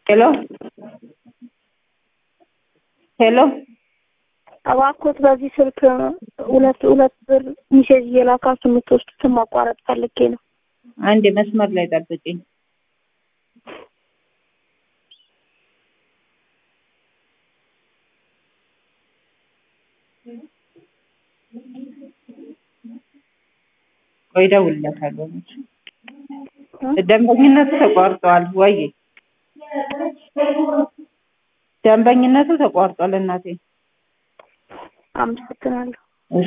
ሄሎ ሄሎ እባክዎት በዚህ ስልክ ሁለት ሁለት ብር ሚሴጅ እየላካችሁ የምትወስዱትን ማቋረጥ ፈልጌ ነው። አንድ መስመር ላይ ጠብቂኝ። ቆይ እደውልለታለሁ። ደንበኝነቱ ተቋርጧል ወይ? ደንበኝነቱ ተቋርጧል እናቴ። አመሰግናለሁ።